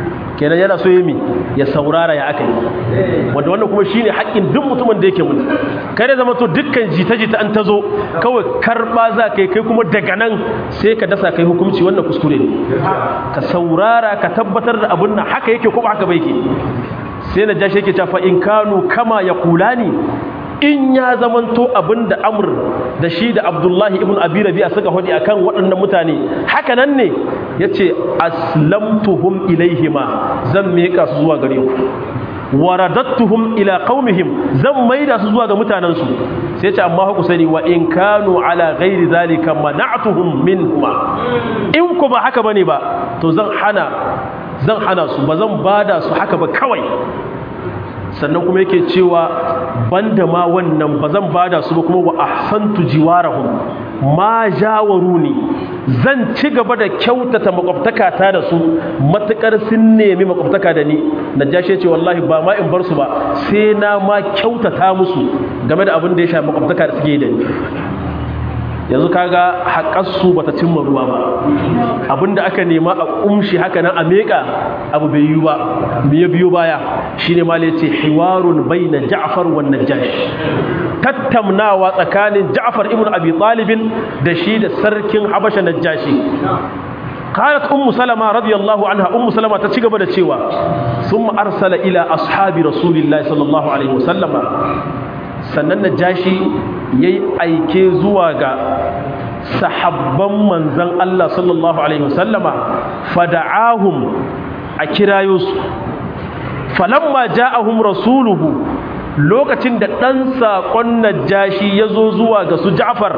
kenan yana so yami ya saurara ya aka yi wanda wannan kuma shine haƙƙin duk mutumin da yake mutu kare zama to dukkan jita-jita an ta zo kawai karɓa za ka yi kai kuma daga nan sai ka dasa kai hukunci wannan kuskure ne ka saurara ka tabbatar da abin nan haka yake kuma haka bai ke sai na jashi yake cewa in kanu kama ya kula ni in ya zamanto abin da amur da shi da abdullahi ibn abi rabi'a suka hudi akan waɗannan mutane haka nan ne yace aslamtuhum ilaihima zan miƙa su zuwa gare ku waradattuhum ila qaumihim zan maida su zuwa ga mutanansu sai ce amma ku sani wa in kanu ala ghairi zalika mana'tuhum minhuma in ku ba haka bane ba to zan hana zan hana su ba zan bada su haka ba kawai sannan kuma yake cewa banda ma wannan ba zan bada su ba kuma wa ahsantu jiwarahum ma jawaruni zan ci gaba da kyautata makwabtaka ta da su matukar sun nemi makwabtaka da ni najashi ce wallahi ba ma in bar su ba sai na ma kyautata musu game da abin da ya shafi makwabtaka da suke da ni yanzu kaga haƙarsu bata cimma ruwa ba abinda aka nema a kumshi haka nan a meƙa abu bai yi ba me ya biyo baya shine ma yace hiwarun baina Ja'far wa Najash tattaunawa tsakanin Ja'far ibn Abi Talib da shi da sarkin Habasha Najashi قالت أم سلمة رضي الله عنها أم سلمة تشيغ بدا cewa ثم أرسل إلى أصحاب رسول الله صلى الله عليه وسلم sannan najashi yayi aike zuwa ga sahabban manzon Allah sallallahu alaihi wasallama fada'ahum a kirayo su falamma ja'ahum rasuluhu lokacin da dan sakon najashi yazo zuwa ga su Ja'far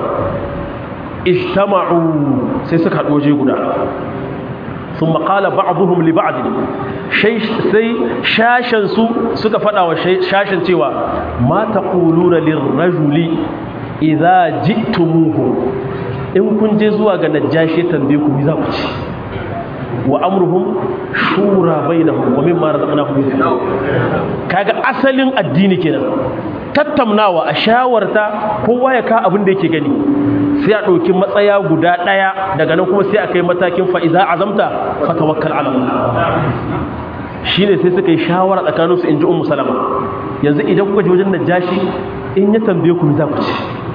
ijtama'u sai suka haɗu waje guda ثم قال بعضهم لبعض sai shashen su suka faɗa wa shashen cewa ma taquluna lirrajuli idza ji'tumuhu in kun je zuwa ga najashi tambaye ku za ku ci wa amruhum shura bainahum wa mimma razaqnahum yunfiqun kaga asalin addini kenan tattaunawa a shawarta kowa ya ka abin da yake gani sai a ɗauki matsaya guda ɗaya daga nan kuma sai a kai matakin fa'iza azamta fatawakkal ala shi ne sai suka yi shawara tsakaninsu in ji umu salama yanzu idan kuka ji wajen najashi in ya tambaye ku za ku ci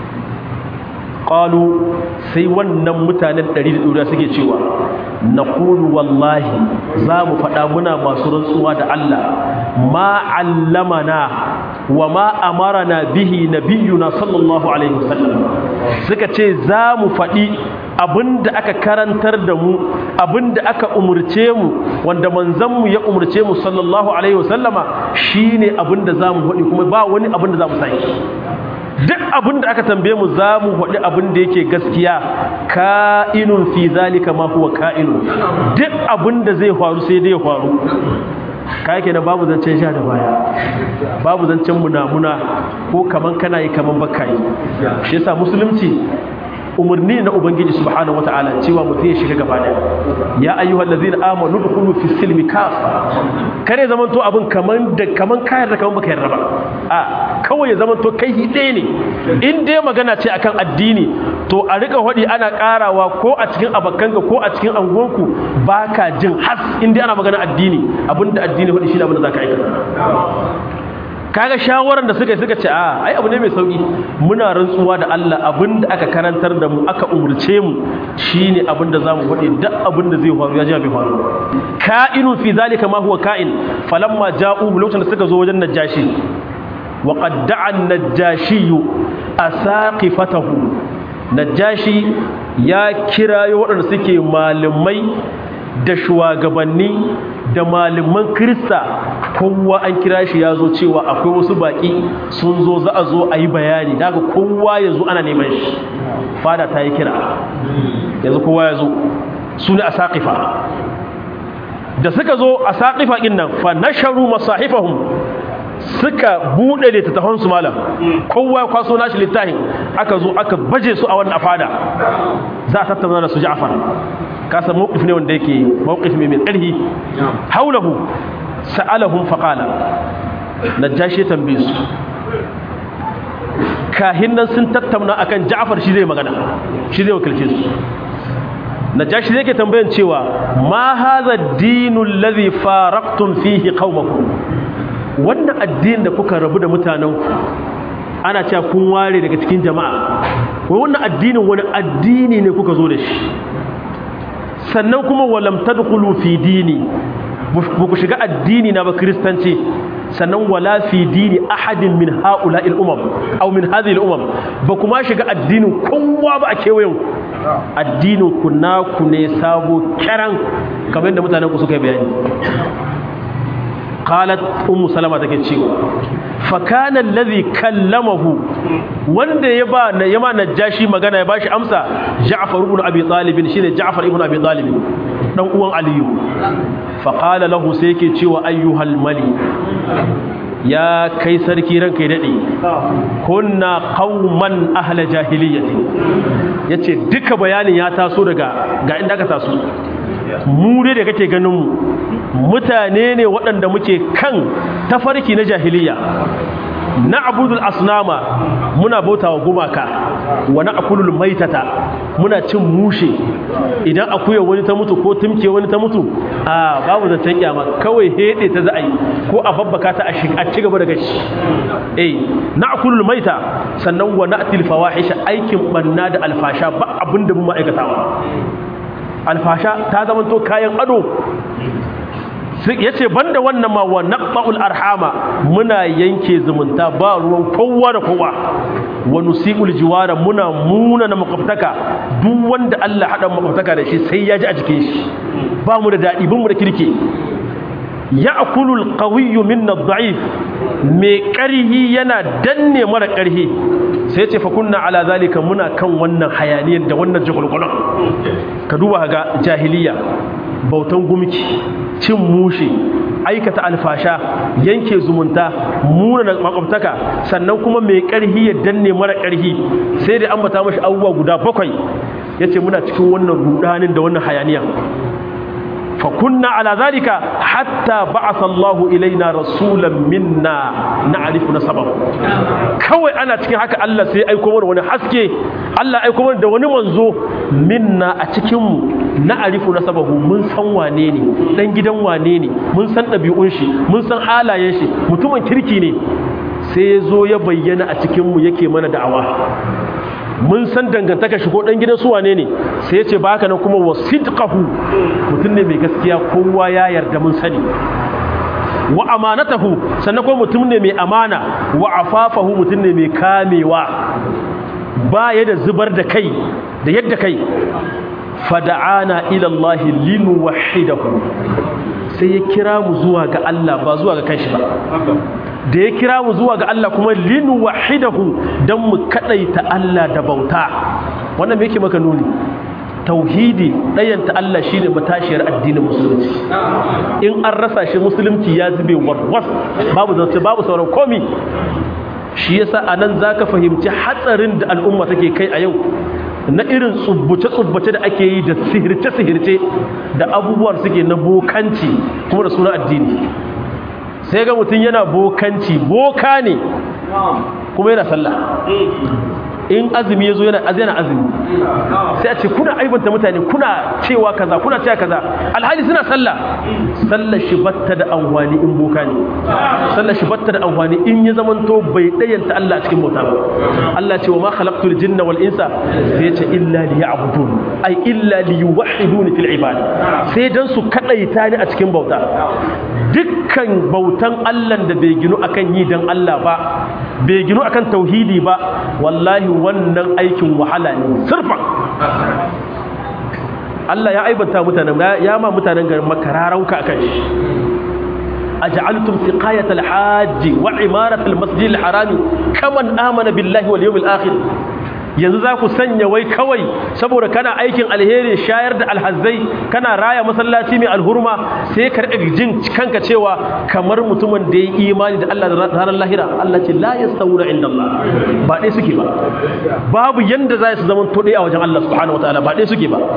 ƙalu sai wannan mutanen ɗari da ɗuriya suke cewa na kulu wallahi za mu faɗa muna masu rantsuwa da Allah ma allamana wa ma amarana bihi nabiyuna sallallahu alaihi wasallam suka ce za mu faɗi abinda aka karantar da mu abinda aka umurce mu wanda manzanmu ya umurce mu sallallahu alaihi wasallama shine abinda za mu faɗi kuma ba wani abinda za mu sai duk abin da aka tambaye mu za mu faɗi abin da yake gaskiya ka'inun fi zalika ma huwa ka'inun duk abin da zai faru sai dai ya faru ka yake na babu zancen sha da baya babu zancen munamuna ko kaman kana yi kaman baka yi shi yasa musulunci umarni na ubangiji subhanahu wataala cewa mutum ya shiga gaba daya ya ayyuhal ladzina amanu dukhulu fi silmi kafa kare zaman to abin kaman da kaman kayar da kaman baka yarda ba a kawai ya zaman to kai hide ne in dai magana ce akan addini to a rika hodi ana karawa ko a cikin abakanka ko a cikin angonku baka jin has in dai ana magana addini abinda addini hodi shi da abinda zaka aikata kaga shawaran da suka yi suka ce a ai abu ne mai sauki muna rantsuwa da Allah abinda aka karantar da mu aka umurce mu shine abinda zamu faɗi duk abinda zai faru ya ji bai faru ka'inun fi zalika ma huwa ka'in falamma ja'u lokacin da suka zo wajen najashi wa qad da'a an-najashi asaqifatahu najashi ya kirayo waɗanda suke malamai da shugabanni da malaman krista kowa an kira shi ya zo cewa akwai wasu baƙi sun zo za a zo a yi bayani daga kowa ya zo ana neman shi fada ta yi kira yanzu kowa ya zo su ne a saƙifa da suka zo a saƙifa ɗin nan fa nasharu masahifahum suka buɗe littattafansu malam kowa ya kwaso nashi littafin aka zo aka baje su a wannan fada za a tattauna da su ja'far kasa mawqif ne wanda yake mawqif mai mai ƙarfi haulahu sa'alahum faqala najashi tambaye su kahin nan sun tattauna akan Ja'far shi zai magana shi zai wakilce su najashi yake tambayan cewa ma hadha ad-dinu alladhi faraqtum fihi qaumakum wannan addinin da kuka rabu da mutanenku ana cewa kun ware daga cikin jama'a wai wannan addinin wani addini ne kuka zo da shi sannan kuma walam tadkhulu fi dini ba ku shiga addini na ba kristanci sannan wala fi dini ahadin min ha'ula'il umam aw min hadhihi al-umam ba kuma shiga addinin kowa ba a kewayen addinin ku naku ne sabo kiran kamar yadda mutanen ku suka yi bayani qalat ummu salama take cewa fa kana alladhi kallamahu wanda ya ba ya ma najashi magana ya bashi amsa ja'far ibn abi talib shine ja'far ibn abi talib dan uwan aliyu fa qala lahu sai yake cewa ayyuhal mali ya kai sarki ranka ya dade kunna qauman ahla jahiliyyati yace duka bayanin ya taso daga ga inda aka taso mu dai da kake ganin mu mutane ne waɗanda muke kan tafarki na jahiliya na abudul asnama muna bauta wa gumaka wa na akulul maitata muna cin mushe idan akuya wani ta mutu ko tumke wani ta mutu a babu zancen kyama kawai hede ta za a yi ko a babbaka ta a ci gaba da gashi eh na akulul maita sannan wa na'til fawahisha aikin banna da alfasha ba abinda mun ma'aikatawa alfasha ta zama to kayan ado ya ce banda wannan ma wa naqba'ul arhama muna yanke zumunta ba ruwan kowa da kowa wa nusiqul jiwara muna muna na makwabtaka duk wanda Allah hada makwabtaka da shi sai ya ji a jikin shi ba mu da dadi bin mu da kirki ya'kulu al-qawiyyu minna ad-da'if mai karhi yana danne mara karhi sai ce fa kunna ala zalika muna kan wannan hayaniyan da wannan jagulgulun ka duba ga jahiliya bautan gumki cin mushe aikata alfasha yanke zumunta muna makwabtaka sannan kuma mai karhi ya danne mara karhi sai da ambata mashi abubuwa guda bakwai yace muna cikin wannan rudanin da wannan hayaniya fa kunna ala zalika hatta ba'atha Allahu ilaina rasulan minna na'rifu nasabahu kawai ana cikin haka Allah sai aiko mana wani haske Allah aiko mana da wani manzo minna a cikin mu na'rifu nasabahu mun san wane ne dan gidan wane ne mun san dabi'un shi mun san halayen shi mutumin kirki ne sai ya zo ya bayyana a cikin mu yake mana da'awa mun san dangantaka shi ko dan gidan su wane ne sai ya ce ba haka nan kuma wasidqahu mutum ne mai gaskiya kowa ya yarda mun sani wa amanatahu sannan kuma mutum ne mai amana wa afafahu mutum ne mai kamewa ba ya da zubar da kai da yadda kai fada'ana ila Allah linuwahhidahu sai ya kira mu zuwa ga Allah ba zuwa ga kanshi ba da ya kira mu zuwa ga Allah kuma linu wahidahu dan mu kadaita Allah da bauta wannan me yake maka nuni tauhidi ɗayanta Allah shine matashiyar addinin musulunci in an rasa shi musulunci ya zube warwas babu zance babu sauran komi shi yasa anan zaka fahimci hatsarin da al'umma take kai a yau na irin tsubbuce-tsubbuce da ake yi da sihirce-sihirce da abubuwan suke na bokanci kuma da suna addini sai ga mutum yana bokanci boka ne kuma yana sallah in azumi ya zo yana azumi sai a ce kuna aibanta mutane kuna cewa kaza kuna cewa kaza alhali suna sallah sallar shi batta da amfani in boka ne sallar shi batta da amfani in ya zamanto bai dayanta Allah a cikin bauta ba Allah ce wa ma khalaqtul jinna wal insa sai ya ce illa liya'budun ai illa liyuwahhiduni fil ibad sai dan su kadaita ni a cikin bauta dukkan bautan Allah da bai ginu akan yi dan Allah ba bai ginu akan tauhidi ba wallahi wannan aikin wahala ne surfa Allah ya aibanta mutanen ya ma mutanen garin makararauka akan shi aj'altum siqayat al-hajj wa imarat al-masjid al-haram kaman amana billahi wal yawmil akhir yanzu za ku sanya wai kawai saboda kana aikin alheri shayar da alhazzai kana raya masallaci mai alhurma sai ka rika jin kanka cewa kamar mutumin da ya yi imani da Allah da ranar lahira Allah ce la yastawuna inda Allah ba dai suke ba babu yanda za su zama to a wajen Allah subhanahu wataala ba dai suke ba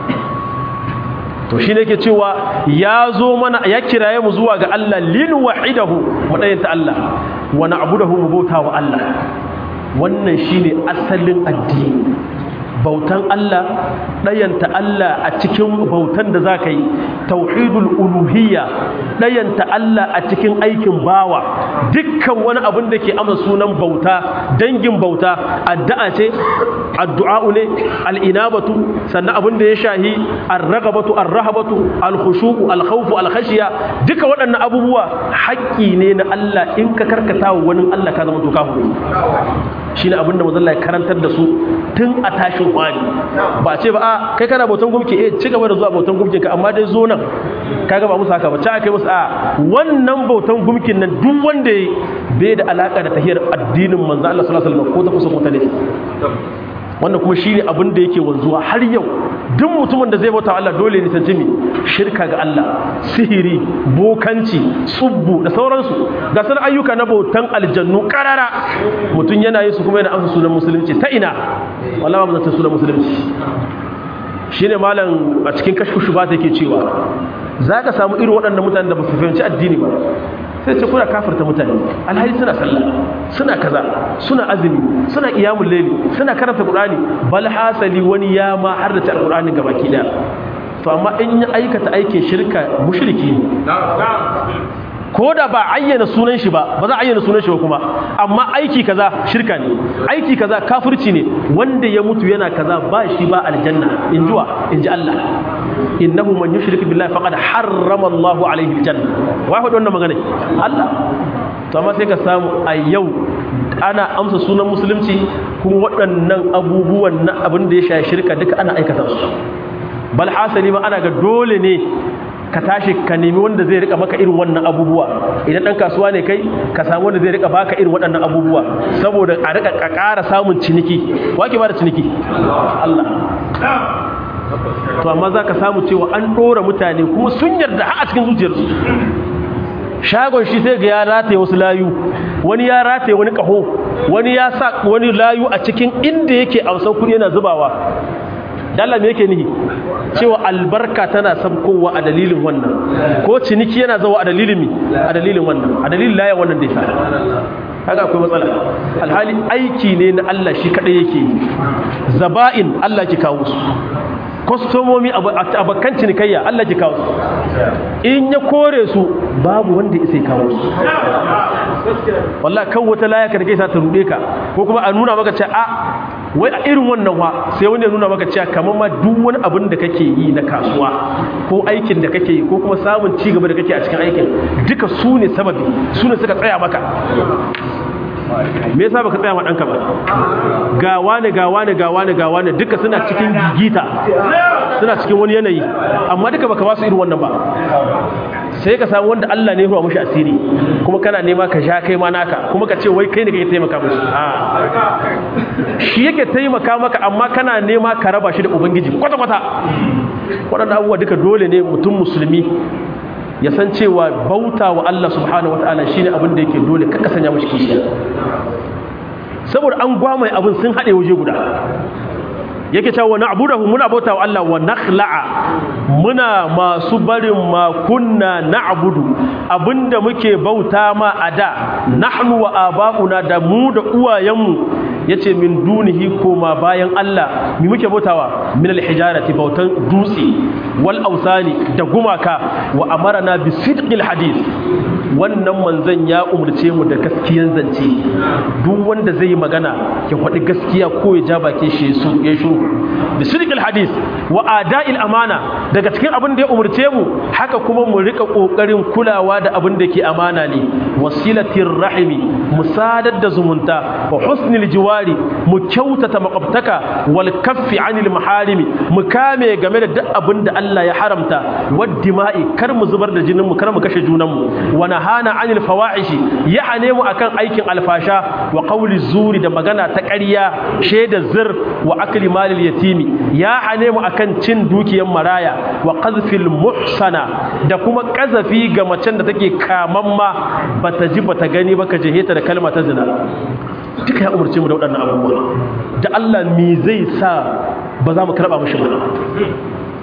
to shi ne ke cewa ya zo mana ya kiraye mu zuwa ga Allah lin wahidahu mu dayanta Allah wa na'budahu mu bauta wa Allah wannan shine asalin addini bautan Allah ɗayanta Allah a cikin bautan da za ka yi tauhidul uluhiyya ɗayanta Allah a cikin aikin bawa dukkan wani abin da ke amsa sunan bauta dangin bauta addu'a ce addu'a'u ne al'inabatu sannan abin da ya shahi ar-ragabatu ar-rahabatu al-khushu'u al-khawfu al-khashiya duka waɗannan abubuwa haƙƙi ne na Allah in ka karkata wa wani Allah ka zama to kafiri shine abin da manzon Allah ya karantar da su tun a tashin kwani ba ce ba a kai kana bautan gumki eh ci gaba da zuwa bautan gumkin ka amma dai zo nan kaga ba musu haka ba ta kai musu a wannan bautan gumkin nan duk wanda bai da alaka da tahiyar addinin manzon Allah sallallahu alaihi wasallam ko ta kusa ko ta nesa wannan kuma shi ne abin da yake wanzuwa har yau duk mutumin da zai bauta Allah dole ne sanci mi shirka ga Allah sihiri bokanci tsubbu da sauransu ga sanar ayyuka na bautan aljannu karara mutum yana yi su kuma yana amsa sunan musulunci ta ina wallahi ba zata sunan musulunci shine malam a cikin kashkushu ba ta yake cewa za ka samu irin waɗannan mutanen da ba su fahimci addini ba sai ce kuna kafirta mutane alhali suna sallah suna kaza suna azumi suna qiyamul layli suna karanta qur'ani bal hasali wani ya ma har da alqur'ani gabaki daya to amma in ya aikata aikin shirka mushriki ne ko da ba ayyana sunan shi ba ba za a ayyana sunan shi ba kuma amma aiki kaza shirka ne aiki kaza kafirci ne wanda ya mutu yana kaza ba shi ba aljanna in jiwa in ji Allah innahu man yushrik billahi faqad harrama Allah alaihi aljanna wai faɗi wannan magana Allah to amma sai ka samu a yau ana amsa sunan musulunci kuma waɗannan abubuwan na abin da ya shafi shirka duka ana aikata su bal hasali ma ana ga dole ne ka tashi ka nemi wanda zai rika maka irin wannan abubuwa idan dan kasuwa ne kai ka samu wanda zai rika baka irin waɗannan abubuwa saboda a rika ƙara samun ciniki wake ba da ciniki Allah to amma za ka samu cewa an ɗora mutane kuma sun yarda a cikin zuciyarsu shagon shi sai ga ya rataye wasu layu wani ya rataye wani ƙaho wani ya sa wani layu a cikin inda yake amsan kuɗi yana zubawa dalla me yake nihi cewa albarka tana sabkowa a dalilin wannan ko ciniki yana zawa a dalilin mi a dalilin wannan a dalilin laya wannan da ya kaga akwai matsala alhali aiki ne na Allah shi kadai yake zaba'in Allah ke kawo su kwastomomi abokan cinikayya Allah ke kawo su in ya kore su babu wanda ya sai kawo su wallah kan wata laya ka da kai sa ta rude ka ko kuma a nuna maka cewa a wai a irin wannan wa sai wani ya nuna maka cewa kamar ma duk wani abin da kake yi na kasuwa ko aikin da kake yi ko kuma samun ci gaba da kake a cikin aikin duka su ne sababi su ne suka tsaya maka me yasa baka tsaya ma danka ba ga wani ga wani ga wani ga wani duka suna cikin gigita suna cikin wani yanayi amma duka baka ba su irin wannan ba sai ka samu wanda Allah ne ya ruwa mushi asiri kuma kana nema ka sha kai ma naka kuma ka ce wai kai ne kake taimaka mushi shi yake taimaka maka amma kana nema ka raba shi da ubangiji kwata kwata waɗannan abubuwa duka dole ne mutum musulmi ya san cewa bauta wa Allah subhanahu wataala shine abin da yake dole ka sanya mashi kishiya saboda an gwamai abin sun haɗe waje guda yake cewa na abudahu muna bauta wa Allah wa nakhla'a muna masu barin ma kunna na'budu abinda muke bauta ma a da nahnu wa aba'una da mu da uwayenmu yace min dunihi koma bayan Allah mi muke bautawa min alhijarati bautan dutse wal ausani da gumaka wa amarna bi sidqil hadith wannan manzon ya umurce mu da gaskiyan zance duk wanda zai yi magana ya faɗi gaskiya ko ya ja bakin shi su ya shuru bi sidqil hadith wa ada'il amana daga cikin abin da ya umurce mu haka kuma mu rika kokarin kulawa da abin da ke amana ne wasilatir rahimi musadar da zumunta wa husnil jiwari mu kyautata makwabtaka wal kaffi anil maharimi mu kame game da duk abin da Allah ya haramta wad dima'i kar mu zubar da jinin mu kar mu kashe junan mu wa nahana anil fawahishi ya hane mu akan aikin alfasha wa qawli zuri da magana ta ƙarya shaida zir wa akli malil yatimi ya hane mu akan cin dukiyar maraya wa qazfil muhsana da kuma kazafi ga macen da take kamamma bata ji bata gani ba ka jeheta da kalma ta zina duka ya umarce mu da waɗannan abubuwa da Allah me zai sa ba za mu karɓa mashi ba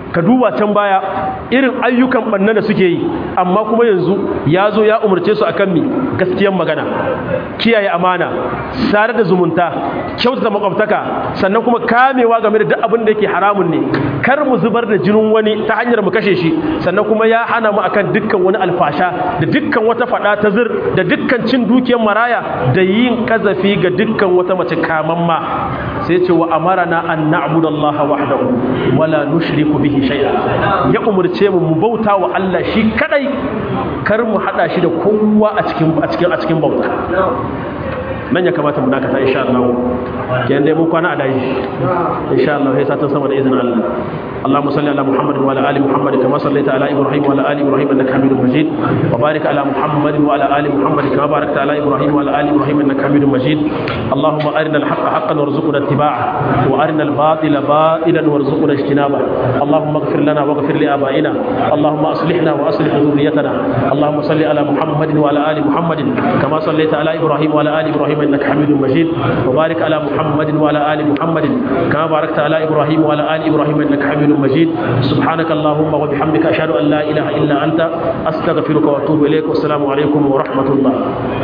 ka duba can baya irin ayyukan banna da suke yi amma kuma yanzu ya zo ya umarce su akan mi gaskiyar magana kiyaye amana sare da zumunta kyautata makwabtaka sannan kuma kamewa game da duk abin da yake haramun ne kar mu zubar da jinin wani ta hanyar mu kashe shi sannan kuma ya hana mu akan dukkan wani alfasha da dukkan wata fada ta zir da dukkan cin dukiyar maraya da yin kazafi ga dukkan wata mace kamamma sai ce wa amarana an na'budallaha wahdahu wala nushriku bihi shay'a ya umurce mu mu bauta wa Allah shi kadai kar mu hada shi da kowa a cikin a cikin a cikin bauta nan ya kamata mu dakata insha Allah kenan dai mun kwana a daji insha Allah sai satan sama da izinin Allah اللهم صل على محمد وعلى ال محمد كما صليت على ابراهيم وعلى ال ابراهيم انك حميد مجيد وبارك على محمد وعلى ال محمد كما باركت على ابراهيم وعلى ال ابراهيم انك حميد مجيد اللهم ارنا الحق حقا وارزقنا اتباعه وارنا الباطل باطلا وارزقنا اجتنابه اللهم اغفر لنا واغفر لابائنا اللهم اصلحنا واصلح ذريتنا اللهم صل على محمد وعلى ال محمد كما صليت على ابراهيم وعلى ال ابراهيم انك حميد مجيد وبارك على محمد وعلى ال محمد كما باركت على ابراهيم وعلى ال ابراهيم انك حميد مجيد سبحانك اللهم وبحمدك اشهد ان لا اله الا انت استغفرك واتوب اليك والسلام عليكم ورحمه الله